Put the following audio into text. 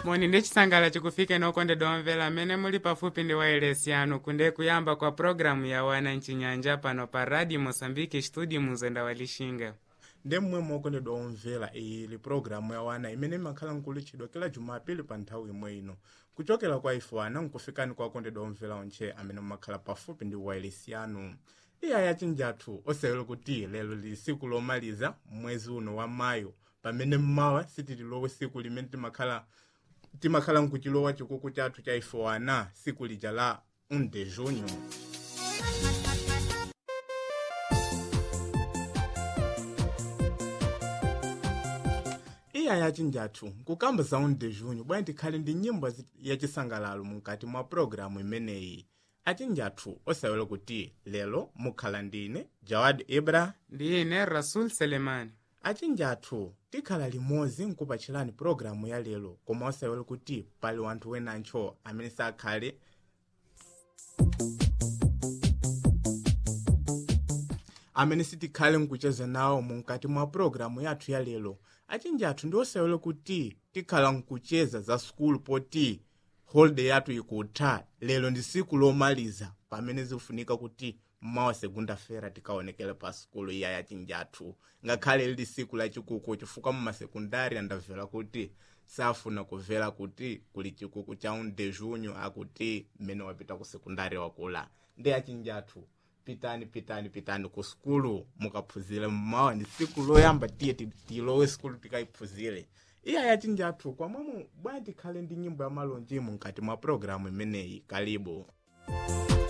moni ndi chisangala chikufike nokondedwa omvera amene muli pafupi ndi wailesi yanu kunde kuyamba kwa programu ya wana mchinyanja pano pa radio mosambiki studio muzenda wa lixinga ndi mmwe mokondedwa omvera ili programu ya wana imene imakhala nkulitchidwa kila jumapili pa nthawi imwe ino kuchokera kwa ife wana nkufikani kwa akondedwa omvera onche amene mumakhala pafupi ndi wailesi yanu iya yachinjathu osewera kuti lero lili siku lomaliza mwezi uno wa mayo pamene mmawa sitililowe siku limene timakhala timakhala nkuchilowa chikuku chathu cha ife wana siku lija la 1 de junho iya yachinjathu kukamba za 1 de junho bwana tikhale ndi nyimbo zi- yachisangalalo mukati mwa programu imeneyi achinjathu osewera kuti lero mukhala ndine jawad ibra ndi ine rasul selemani achinjathu tikhala limodzi nkupachirani programu ya lero koma osewera kuti pali wanthu wenancho amene sakhale amene sitikhale nkucheza nawo mukati mwa programu yathu ya lero achinjathu ndi osewera kuti tikhala nkucheza za sukulu poti holiday yathu ikutha lero ndi siku lomaliza pamene zikufunika kuti mmawa segunda-feira tikaonekere pa sukulu iya yachinjathu ngakhale lili siku lachikuku chifukwa mumasekundari andamvera kuti safuna kumvera kuti kuli chikuku cha 1 de junho akuti mmene wapita ku sekundari wakula ndi achinjathu pitani pitani pitani ku sukulu mukaphunzire mmawa ndi siku loyamba tiye ti- tilowe sukulu tikayiphunzire iya yachinjathu kwamwamo bwana tikhale ndi nyimbo ya malonjimo mkati mwa programu imeneyi kalibu